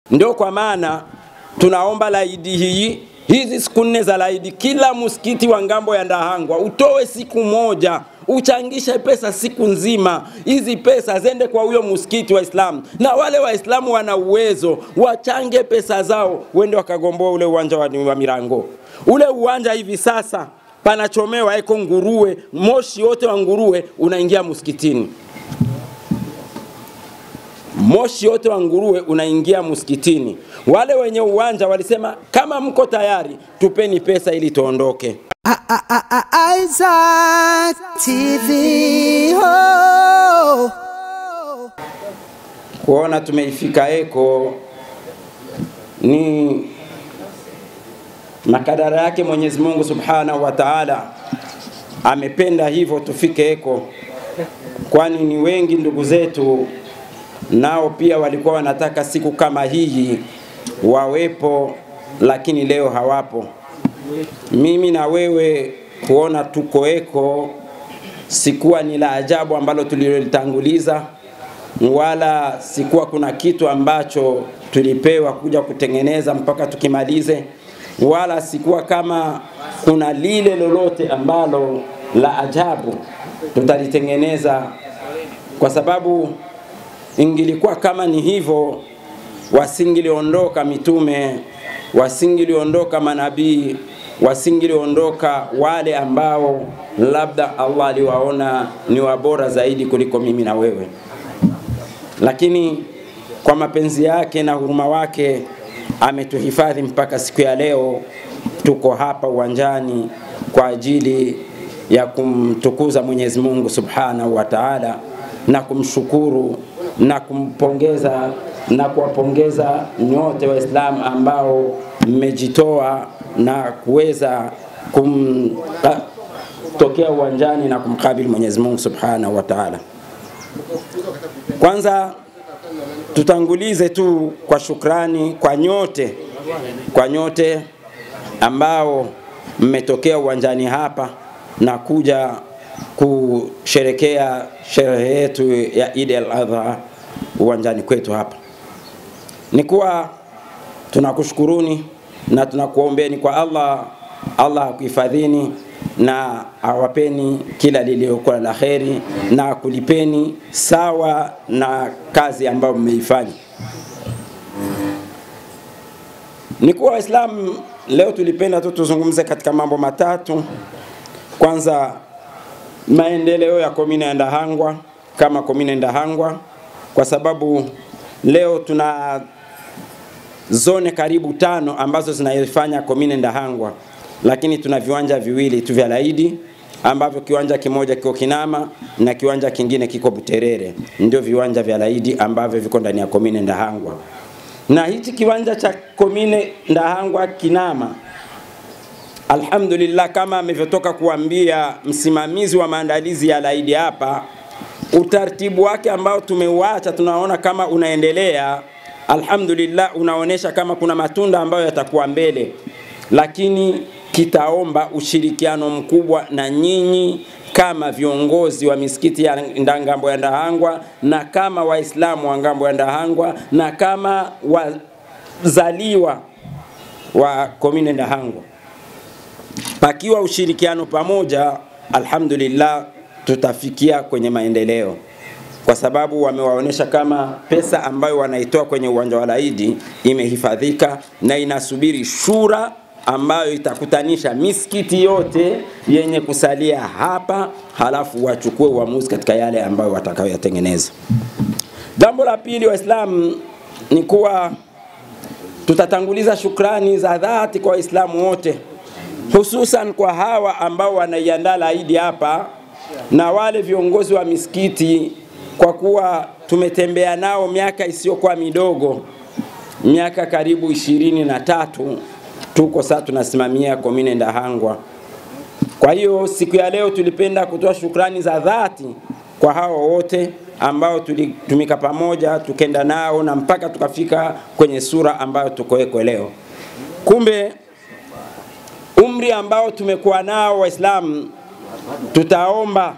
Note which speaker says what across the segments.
Speaker 1: Ndio kwa maana tunaomba laidi hii hizi siku nne za laidi, kila msikiti wa ngambo ya Ndahangwa utoe siku moja uchangishe pesa siku nzima. Hizi pesa zende kwa huyo msikiti wa Islamu, na wale Waislamu wana uwezo wachange pesa zao, wende wakagomboa ule uwanja wa, wa Mirango. Ule uwanja hivi sasa panachomewa eko nguruwe, moshi wote wa nguruwe unaingia msikitini moshi wote wa nguruwe unaingia msikitini. Wale wenye uwanja walisema kama mko tayari, tupeni pesa ili tuondoke.
Speaker 2: Isaac TV. Oh.
Speaker 1: Kuona tumeifika eko ni makadara yake Mwenyezi Mungu Subhanahu wa Ta'ala, amependa hivyo tufike eko, kwani ni wengi ndugu zetu nao pia walikuwa wanataka siku kama hii wawepo, lakini leo hawapo. Mimi na wewe kuona tuko eko sikuwa ni la ajabu ambalo tulilolitanguliza, wala sikuwa kuna kitu ambacho tulipewa kuja kutengeneza mpaka tukimalize, wala sikuwa kama kuna lile lolote ambalo la ajabu tutalitengeneza, kwa sababu ingilikuwa kama ni hivyo, wasingiliondoka mitume, wasingiliondoka manabii, wasingiliondoka wale ambao labda Allah aliwaona ni wabora zaidi kuliko mimi na wewe, lakini kwa mapenzi yake na huruma wake ametuhifadhi mpaka siku ya leo. Tuko hapa uwanjani kwa ajili ya kumtukuza Mwenyezi Mungu Subhanahu wa Ta'ala na kumshukuru na kumpongeza na kuwapongeza nyote Waislamu ambao mmejitoa na kuweza kumtokea uwanjani na kumkabili Mwenyezi Mungu Subhanahu wa Ta'ala. Kwanza tutangulize tu kwa shukrani kwa nyote, kwa nyote ambao mmetokea uwanjani hapa na kuja kusherekea sherehe yetu ya Eid al-Adha uwanjani kwetu hapa. Ni kuwa tunakushukuruni na tunakuombeni kwa Allah, Allah akuhifadhini na awapeni kila lililokuwa la kheri na kulipeni sawa na kazi ambayo mmeifanya. Ni kuwa Waislamu, leo tulipenda tu tuzungumze katika mambo matatu. Kwanza maendeleo ya komine ya Ndahangwa kama komine Ndahangwa, kwa sababu leo tuna zone karibu tano ambazo zinaifanya komine Ndahangwa, lakini tuna viwanja viwili tu vya laidi ambavyo kiwanja kimoja kiko Kinama na kiwanja kingine kiko Buterere, ndio viwanja vya laidi ambavyo viko ndani ya komine Ndahangwa. Na hichi kiwanja cha komine Ndahangwa Kinama Alhamdulillah, kama amevyotoka kuambia msimamizi wa maandalizi ya laidi hapa, utaratibu wake ambao tumeuacha tunaona kama unaendelea. Alhamdulillah, unaonesha kama kuna matunda ambayo yatakuwa mbele, lakini kitaomba ushirikiano mkubwa na nyinyi kama viongozi wa misikiti ya ngambo ya Ndahangwa na kama Waislamu wa ngambo ya Ndahangwa na kama wazaliwa wa komine Ndahangwa pakiwa ushirikiano pamoja, alhamdulillah, tutafikia kwenye maendeleo, kwa sababu wamewaonyesha kama pesa ambayo wanaitoa kwenye uwanja wa Laidi imehifadhika na inasubiri shura ambayo itakutanisha misikiti yote yenye kusalia hapa, halafu wachukue uamuzi katika yale ambayo watakayoyatengeneza. Jambo la pili, Waislamu, ni kuwa tutatanguliza shukrani za dhati kwa Waislamu wote hususan kwa hawa ambao wanaiandaa laidi hapa na wale viongozi wa misikiti, kwa kuwa tumetembea nao miaka isiyokuwa midogo, miaka karibu ishirini na tatu tuko sasa tunasimamia komine Ndahangwa. Kwa hiyo siku ya leo tulipenda kutoa shukrani za dhati kwa hao wote ambao tulitumika pamoja tukenda nao na mpaka tukafika kwenye sura ambayo tukoeko leo. Kumbe umri ambao tumekuwa nao Waislamu, tutaomba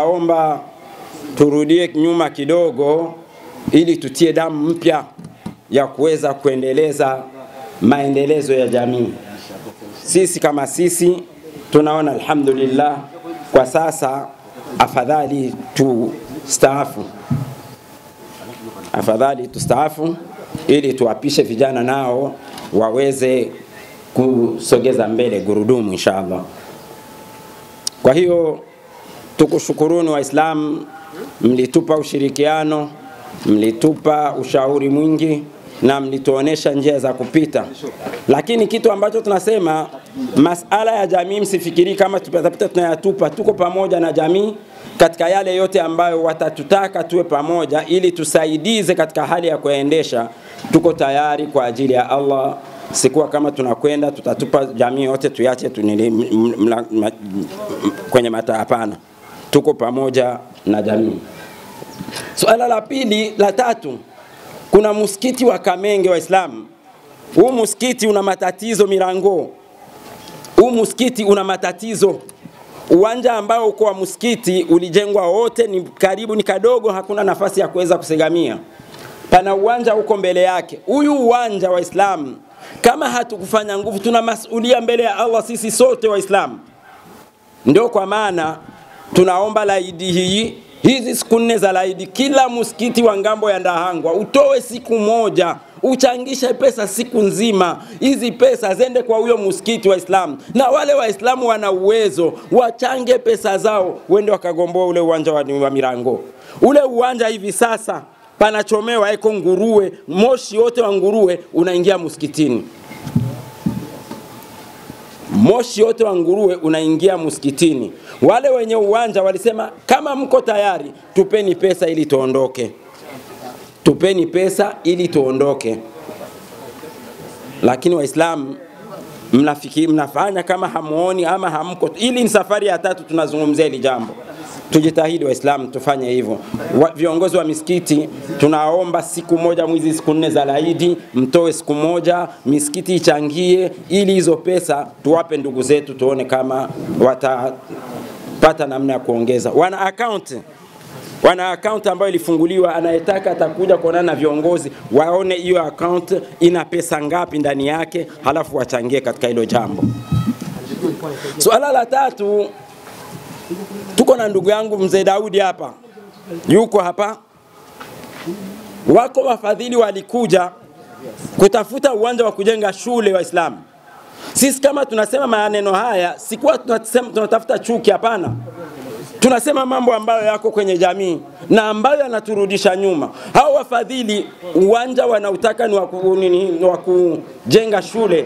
Speaker 1: tutaomba turudie nyuma kidogo, ili tutie damu mpya, ya kuweza kuendeleza maendelezo ya jamii. Sisi kama sisi tunaona alhamdulillah, kwa sasa afadhali tustaafu, afadhali tustaafu ili tuwapishe vijana nao waweze kusogeza mbele gurudumu inshallah. Kwa hiyo tukushukuruni Waislamu, mlitupa ushirikiano, mlitupa ushauri mwingi na mlituonesha njia za kupita, lakini kitu ambacho tunasema masala ya jamii, msifikiri kama tutapita tunayatupa. Tuko pamoja na jamii katika yale yote ambayo watatutaka tuwe pamoja, ili tusaidize katika hali ya kuyaendesha. Tuko tayari kwa ajili ya Allah. Sikuwa kama tunakwenda tutatupa jamii yote tuyache tunili, m, mla, ma, kwenye mata. Hapana, tuko pamoja na jamii. Suala la pili, la tatu, kuna msikiti wa Kamenge Waislamu. Huu msikiti una matatizo milango, huu msikiti una matatizo. Uwanja ambao uko wa msikiti ulijengwa wote, ni karibu, ni kadogo, hakuna nafasi ya kuweza kusegamia. Pana uwanja uko mbele yake. Huyu uwanja Waislamu, kama hatukufanya nguvu, tuna masulia mbele ya Allah sisi sote Waislamu. Ndio kwa maana tunaomba laidi hii hizi siku nne za laidi, kila msikiti wa ngambo ya Ndahangwa utoe siku moja, uchangishe pesa siku nzima. Hizi pesa zende kwa huyo msikiti wa Islamu, na wale Waislamu wana uwezo wachange pesa zao, wende wakagomboa ule uwanja wa, wa Mirango. Ule uwanja hivi sasa panachomewa eko nguruwe, moshi wote wa nguruwe unaingia msikitini moshi wote wa nguruwe unaingia msikitini. Wale wenye uwanja walisema kama mko tayari, tupeni pesa ili tuondoke, tupeni pesa ili tuondoke. Lakini Waislamu mnafiki, mnafanya kama hamuoni ama hamko. Ili ni safari ya tatu tunazungumzia hili jambo. Tujitahidi Waislamu tufanye hivyo. Wa, viongozi wa misikiti tunaomba siku moja mwizi siku nne za laidi, mtoe siku moja, misikiti ichangie, ili hizo pesa tuwape ndugu zetu, tuone kama watapata namna ya kuongeza. Wana account wana account ambayo ilifunguliwa, anayetaka atakuja kuonana na viongozi waone hiyo account ina pesa ngapi ndani yake, halafu wachangie katika hilo jambo. Suala la tatu tuko na ndugu yangu mzee Daudi hapa, yuko hapa. Wako wafadhili walikuja kutafuta uwanja wa kujenga shule Waislamu. Sisi kama tunasema maneno haya, sikuwa tunasema tunatafuta chuki, hapana. Tunasema mambo ambayo yako kwenye jamii na ambayo yanaturudisha nyuma. Hao wafadhili uwanja wanautaka ni wa kujenga shule,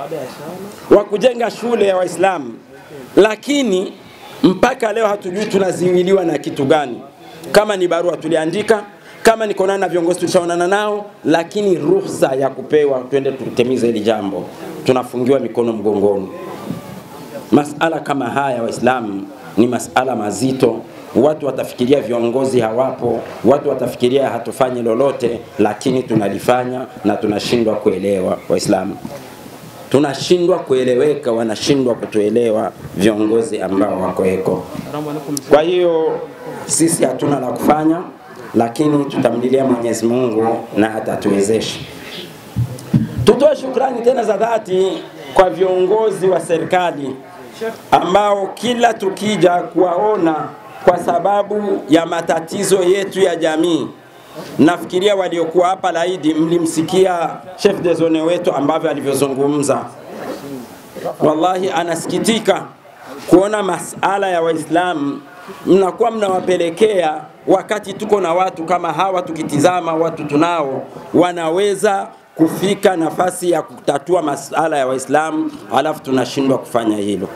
Speaker 1: wa kujenga shule ya Waislamu, lakini mpaka leo hatujui tunaziwiliwa na kitu gani. Kama ni barua tuliandika, kama ni kuonana na viongozi tulishaonana nao, lakini ruhusa ya kupewa twende tutimize hili jambo, tunafungiwa mikono mgongoni. Masala kama haya Waislamu ni masala mazito. Watu watafikiria viongozi hawapo, watu watafikiria hatufanyi lolote, lakini tunalifanya na tunashindwa kuelewa Waislamu tunashindwa kueleweka, wanashindwa kutuelewa viongozi ambao wakoeko. Kwa hiyo sisi hatuna la kufanya, lakini tutamlilia Mwenyezi Mungu na atatuwezesha. Tutoe shukrani tena za dhati kwa viongozi wa serikali ambao kila tukija kuwaona kwa sababu ya matatizo yetu ya jamii nafikiria waliokuwa hapa laidi mlimsikia chef de zone wetu ambavyo alivyozungumza. Wallahi anasikitika kuona masala ya Waislamu mnakuwa mnawapelekea wakati tuko na watu kama hawa, tukitizama watu tunao wanaweza kufika nafasi ya kutatua masala ya Waislamu, alafu tunashindwa kufanya hilo.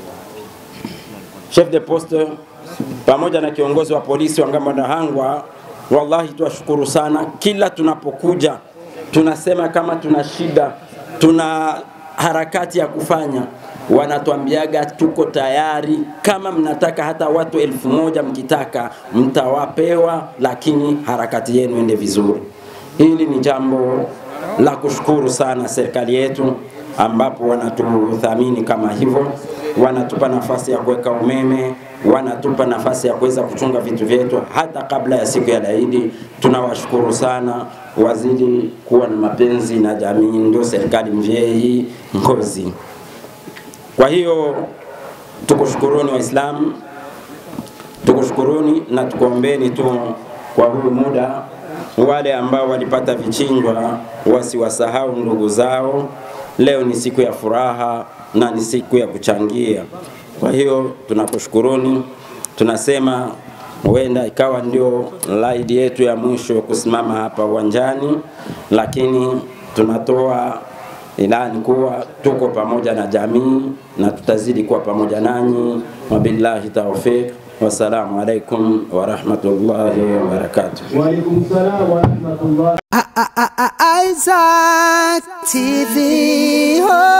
Speaker 1: Chef de poste pamoja na kiongozi wa polisi wa Ngamba Ndahangwa Wallahi tuwashukuru sana. Kila tunapokuja tunasema kama tuna shida, tuna harakati ya kufanya, wanatuambiaga tuko tayari, kama mnataka hata watu elfu moja mkitaka mtawapewa, lakini harakati yenu ende vizuri. Hili ni jambo la kushukuru sana serikali yetu, ambapo wanatuthamini kama hivyo, wanatupa nafasi ya kuweka umeme wanatupa nafasi ya kuweza kuchunga vitu vyetu hata kabla ya siku ya Eid. Tunawashukuru sana wazidi kuwa na mapenzi na jamii, ndio serikali Mvyei Ngozi. Kwa hiyo tukushukuruni Waislamu, tukushukuruni na tukuombeni tu kwa huu muda, wale ambao walipata vichinjwa wasiwasahau ndugu zao. Leo ni siku ya furaha na ni siku ya kuchangia. Kwa hiyo tunakushukuruni, tunasema huenda ikawa ndio laidi yetu ya mwisho kusimama hapa uwanjani, lakini tunatoa ilani kuwa tuko pamoja na jamii na tutazidi kuwa pamoja nanyi. Wabillahi tawfiq, wassalamu alaikum warahmatullahi wabarakatuh.
Speaker 3: وعليكم السلام ورحمة الله
Speaker 2: I- I- I- I- Isaac TV. Oh.